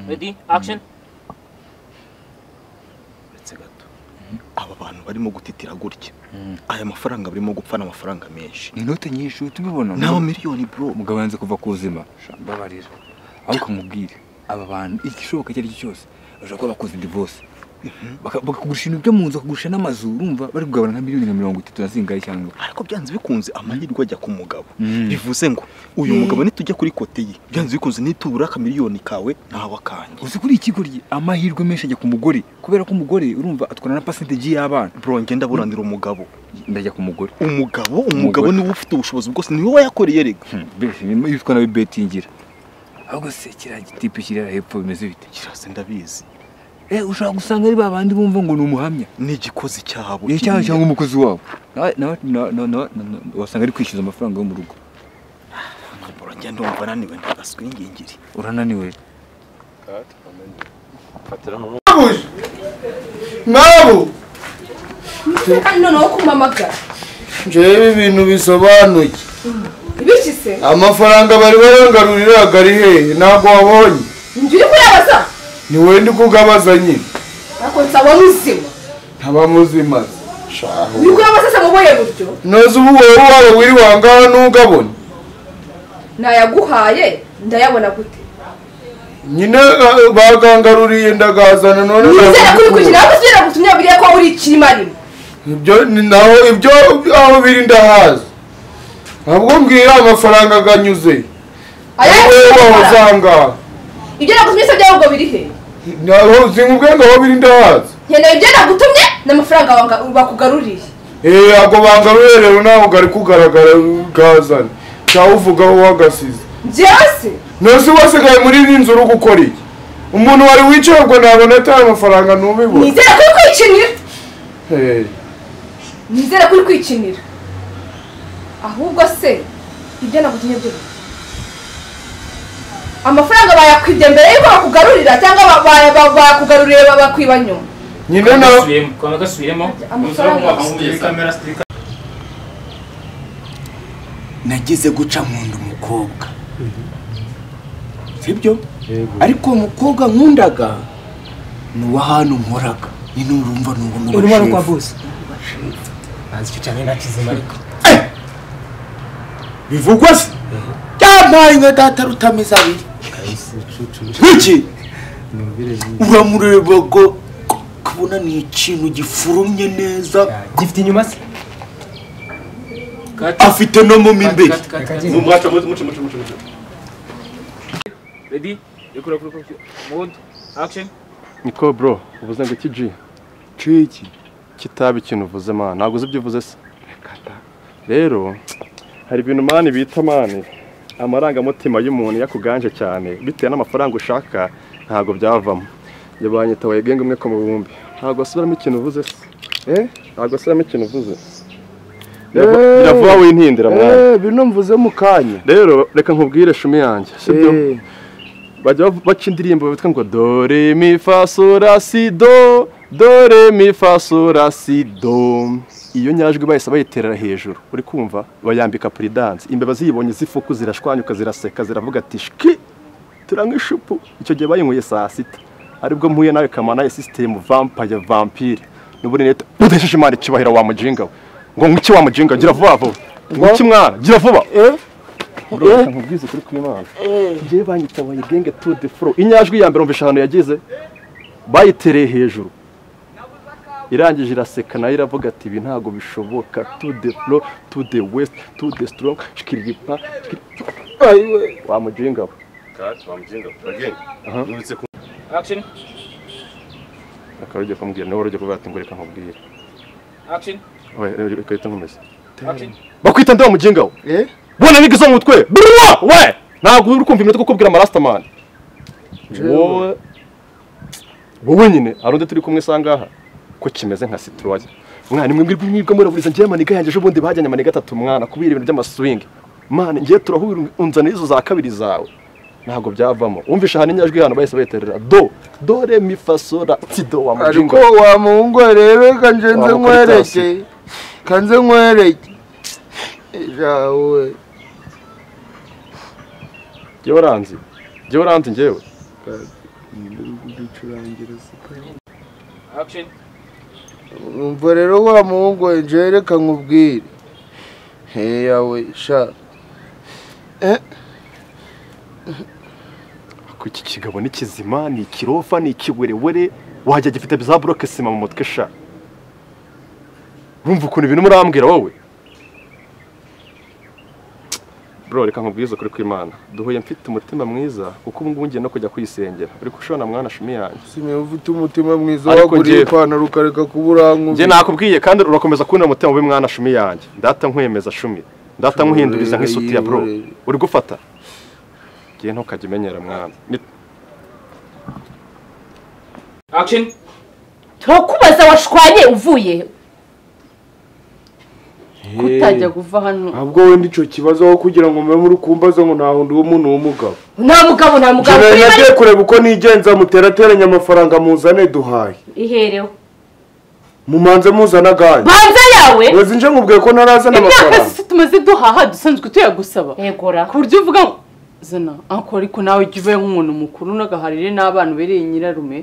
ready action uretse gato aba bantu barimo gutitira gutya aya mafaranga barimo gupfa ni amafaranga menshi inote nyinshi uhita ubibona ni miliyoni bro umugabo yanze kuva ku buzima mbabarira aho ukamubwira aba bantu igishoboka icyo ari cyo cyose bashobora kuba bakoze divorce Baka- bakagurisha ibintu byo mu nzu bakagurisha n'amazu urumva bari kugabana nka miliyoni nka mirongo itatu na zingahe cyangwa ariko byanze bikunze amahirwe ajya ku mugabo Mm. bivuze ngo uyu mugabo nitujya kuri kote ye byanze bikunze nitubura akamiliyoni kawe ntawe akanjye uzi kuri ikigo rye amahirwe menshi ajya ku mugore kubera ko umugore urumva atwarana na percentage y'abana bro ngenda buranira umugabo ndajya ku mugore umugabo umugabo niwe ufite ubushobozi bwose niwe wayakoreye rega mbese nyuma y'ibitwa nawe betingira ahubwo se kiriya gitipe kiri hariya hepfo bimeze bite kirasa ndabizi eh ushobora gusanga ari ba bandi bumva ngo ni umuhamya ni igikozi cyabo ni cyangwa kiriya. cyangwa umukozi wabo nawe nawe na- na- na- na- na- wasanga ari kwishyuza amafaranga yo mu rugo bro ngenda wumva naniwe ntagaswingingiri urananiwe nabo kandi noneho kumpamagara njyewe ibintu bisobanuye ibiki se amafaranga bari barangaruriraga ari hehe ntabwo wabonye njye uri kuyabaza ni wowe ndi kugabaza nyine ariko nsabona uzima ntaba muzimaze uri kuyabaza se mu buhe buryo noza ubu wowe waba wiri wangaha ntugabone nayaguhaye ndayabona gute nyine eh, bagangaruriye ndagazana none nizere ko ubikurikiye ndagukura. ntabwo tugera gutumya biriya ko uri ikirimo arimo ibyo ni naho ibyo aho biri ndahazi ntabwo mbwira amafaranga aganyuze aya wowe wahoze yose aha ngaha ibyo nagutumye se byabo ubwo biri he naho sinkubwe ngo aho biri ndahazi nkeneye ibyo nagutumye n'amafaranga wanga- bakugaruriye Eh, ntabwo bangaruye rero ntabwo gari kugaragara gazana cyangwa uvugaho wagasize njyewe se nose wasigaye muri iri nzu uri gukora iki umuntu wari wicaye ubwo ntabona ataye amafaranga ntubibona nizere ko uri kwikinira Eh, nizere ko uri kwikinira ahubwo se ibyo nagutumye byo biri. amafaranga bayakwibye mbere y'uko bakugarurira cyangwa ba- ba- ba- bakugaruriye babakwiba nyuma nyine nawe kwanga gasubiremo amafaranga nagize guca mu nda umukobwa sibyo ariko uwo mukobwa nkundaga ni uwa hano nkoraga nyine urumva ni uwo mu urimo bashefu. rukwa bose ntazi icyo cyane nta kizima ariko bivugwa se byampaye nka data rutameza abiri iki uramureba ngo kubona ni ikintu gifurumye neza gifite inyuma se afite no mu imbere ready rekura kuri kuri mood action niko bro uvuze ngo iki ji ji iki kitabi ikintu uvuze mana ntabwo uzi ibyo uvuze se rero hari ibintu mani bita mani amarangamutima y'umuntu yakuganje cyane bitewe n'amafaranga ushaka ntabwo byavamo njye banyitaye genge umwe ku mubumbi ntabwo asubiramo ikintu uvuze se eh ntabwo asubiramo ikintu uvuze Birava- biravuga wintindira mwana bino mvuze mu kanya rero reka nkubwire shumi yanjye sibyo Eh, bajya bav- baca indirimbo bitwa ngo dore mi fa so la si do dore mi fa so la si do iyo nyajwi bahise bayiterera hejuru uri kumva bayambika puridanse imbeba ziyibonye zifuku zirashwanyuka ziraseka ziravuga ati shiki turanywa ishupu icyo gihe bayinyweye saa sita aribwo mpuye nawe kamana sisitemu vampaye vampire n'ubundi leta udahesheje imana icyubahiro wa mujinga we ngo ngwiki wa mujinga gira vuba vuba ngwiki mwana gira vuba Bro, nkubwize ukuri kw'Imana. Njyewe banyitabaye genge to the flow. Inyajwi ya mbere umvisha ahantu yagize bayitereye hejuru. Irangije iraseka nayo iravuga ati ibi ntabwo bishoboka to the flow, to the west, to the strong, shikiripa. Wa mujinga we. action Akaba ugiye kumubwira niwe wari ugiye kuvuga ati ngo reka nkubwire. action We, reka uhite nkomeze. action Bakwita ndewa mujinga we. eh, Bona nigi zo mu mutwe. Bro, we. Ntabwo uri kumva iminota kuko ubwira amarastaman. Wowe wowe nyine hari undi turi kumwe sangaha ko kimeze nka situwaye mwana mwe mwibwe mwibwe muraburiza njye maniga yanjye ejo bundi bajyanye maniga atatu mwana kubira ibintu by'amaswing mwana njye turahura unzana izo za kabiri zawe ntabwo byavamo wumvisha ahantu inyajwi hano bahise bayiterera do do re mi fa so la ti do wa ariko mujingo wamuhungu arebe kanjye nze Wamukubita nkwereke kanze nkwereke ejawe jyewe uranzi jyewe uranzi njyewe action umva rero wa muhungu we nje reka nkubwire he yawe sha Ko iki kigabo ni kizima ni ikirofa ni ikiwerewere wajya gifite za buroke sima mu mutwe sha urumva ukuntu ibintu murambwira wowe bro reka nkubwize ukuri kw'imana duhuye mfite umutima mwiza kuko ubu ngubu ngiye no kujya kuyisengera ariko ushobora mwana shumi yanjye simba ufite umutima mwiza Ariko waguriye njyewe- ipantaro ukareka kuba urankubye njye nakubwiye kandi urakomeza kubona umutima mubi mwana shumi yanjye ndata nkwemeza shumi ndata nkuhinduriza nk'isutiya bro uri gufata ngiye ntukajya umenyera mwana Ni- action turakubaza washwanye uvuye kutajya kuva hano ntabwo wenda icyo kibazo aho kugira ngo mube muri kumbaza ngo nta wundi w'umuntu w'umugabo nta mugabo nta mugabo njyewe kuri bari nagiye kureba uko nigenza muterateranya amafaranga muzane duhaye ihereho mumanze muzana aganje banza yawe weza nje nkubwiye ko narazana imyaka amafaranga zose tumaze duhaha dusanzwe tuyagusaba yegora ku buryo uvuga ngo zana ako ariko nawe jya uvayo nk'umuntu mukuru n'agaharire n'abana ubereye nyirarume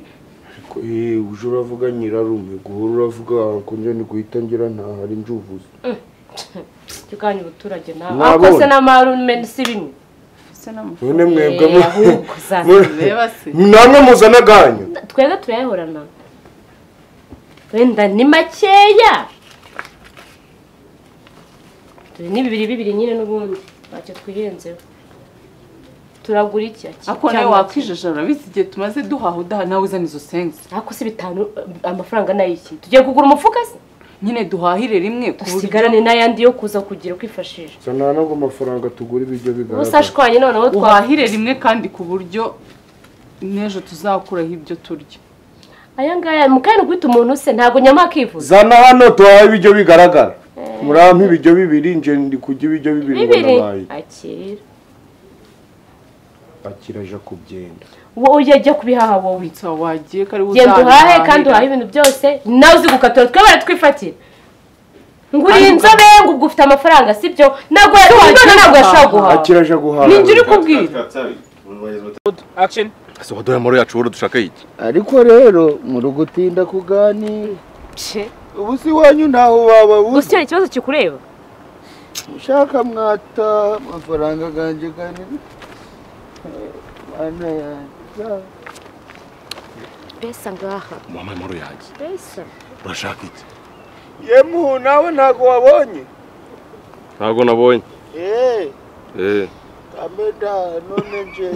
Eh, uje uravuga nyirarume guhora uravuga ko njye ni guhita ngira ntahari njuvuze tukanye ubuturage nawe Mwabonye. akose n'amarume si bimwe none mwebwe Eh, mu- ahubwo za- mu- reba se namwe muzana aganyu twebwe turayahorana wenda ni makeya turi ni bibiri bibiri nyine n'ubundi ntacyo twirenzeho turagura iki ako nawe wakwijajara bizi igihe tumaze duhaha udaha nawe uzana izo sensi ako si bitanu amafaranga n'ayiki tugiye kugura umufuka se nyine duhahire rimwe ku buryo usigarane n'ayandi yo kuza kugira uko ifashisha zana ntabwo amafaranga tugura ibiryo ubu se bigaragara ashwanye noneho twa uhahire rimwe kandi ku buryo n'ejo tuzakuraho ibyo turya aya ngaya mu kanya guhita umuntu se ntabwo nyama akivuza zana hano tuhaye ibiryo bigaragara murampa ibiryo bibiri nje ndi kurya ibiryo bibiri ngo bibiri nabaye akira akiraje kubyenda wowe ujya jya kubihaha wowe nsa wagiye kari genda uhahe uzabihahira. kandi uhahe ibintu byose nawe uzi gukatura twe baratwifatira ngo uri inzobe ngo ubwo ufite amafaranga sibyo ntabwo wagiye yatubona ntabwo yashobora guhaha. guhaha akiraje guhaha ninjye uri kubwira action ese waduhaye amahoro yacu wowe dushaka iki ariko rero muri gutinda kuganira ubu si wanyu ntaho waba gusa icyo kibazo kikureba ushaka mwata amafaranga aganje kandi mana yanjye pesa ngaha muhaye amahoro yanjye pesa urashaka iki yemuhu nawe ntago wabonye ntabwo nabonye eee eh kameda none nje